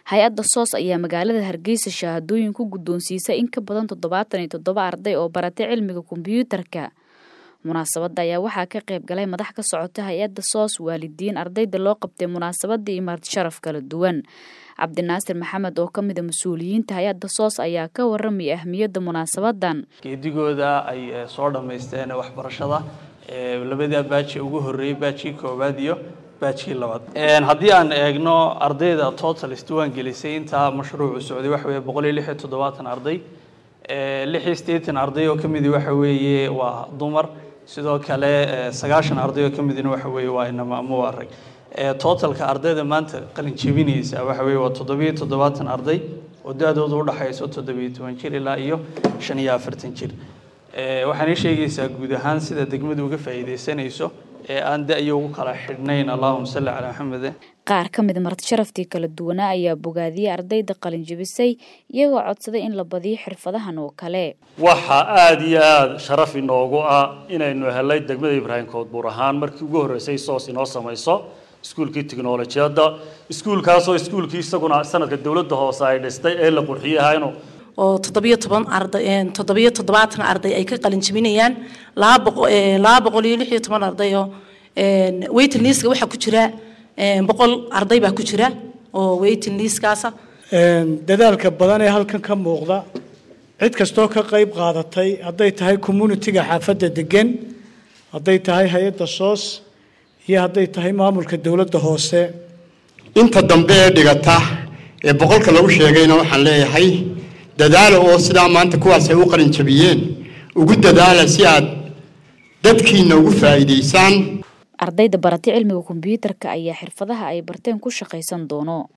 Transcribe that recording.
hay-adda soos ayaa magaalada hargeysa shahaadooyin ku guddoonsiisay in ka badan toddobaatan iyo toddoba arday oo baratay cilmiga kombiyuutarka munaasabadda ayaa waxaa ka qayb galay madax ka socota hay-adda soos waalidiin ardayda loo qabtay munaasabadda iyo marti sharaf kala duwan cabdinaasir maxamed oo ka mid a mas-uuliyiinta hay-adda soos ayaa ka warramaya ahmiyadda munaasabadan geedigooda ay soo dhammaysteen waxbarashada labadaa baaji ugu horreeyey baajkii koowaad iyo baajkii labaad haddii aan eegno ardayda total isdiwaan gelisay intaa mashruucu socday waxa weye boqol iyo lix iyo toddobaatan arday lix iyo siddeetan arday oo ka midi waxa weeye waa dumar sidoo kale sagaashan arday oo ka midina waxa weeye waa inama ama waa rag totalka ardayda maanta qalin jebinaysa waxa weeye waa toddobiyo toddobaatan arday oo da-dooda udhaxayso toddobiyo toban jir ilaa iyo shan iyo afartan jir waxaana sheegaysaa guud ahaan sida degmadu uga faa'iidaysanayso ee aan da-yo ugu kala xidhnayn allahuma salli calaa maxamed qaar ka mid marti sharaftii kala duwanaa ayaa bogaadiyey ardayda qalin jebisay iyagoo codsaday in la badiyo xirfadahan oo kale waxaa aada iyo aada sharaf inoogu ah inaynu helay degmada ibraahim koodbuur ahaan markii ugu horreysay soos inoo samayso iskuulkii tiknolojiyadda iskuulkaasoo iskuulkii isaguna sanadka dowladda hoose ay dhistay ee la qurxiyey ahaynu oo toddobiyo toban arday toddobiyo toddobaatan arday ay ka qalin jebinayaan laba boqol laba boqol iyo lix iyo toban arday oo waiting listka waxaa ku jira boqol arday baa ku jira oo waiting listkaasa dadaalka badan ee halkan ka muuqda cid kastoo ka qayb qaadatay hadday tahay communitiga xaafadda degan hadday tahay hay-adda soos iyo hadday tahay maamulka dowladda hoose inta dambe ee dhigata ee boqolka lagu sheegayna waxaan leeyahay dadaala oo sidaa maanta kuwaas ay u qalin jabiyeen ugu dadaala si aad dadkiina ugu faa'iidaysaan ardayda baratay cilmiga kombiyuutarka ayaa xirfadaha ay barteen ku shaqaysan doono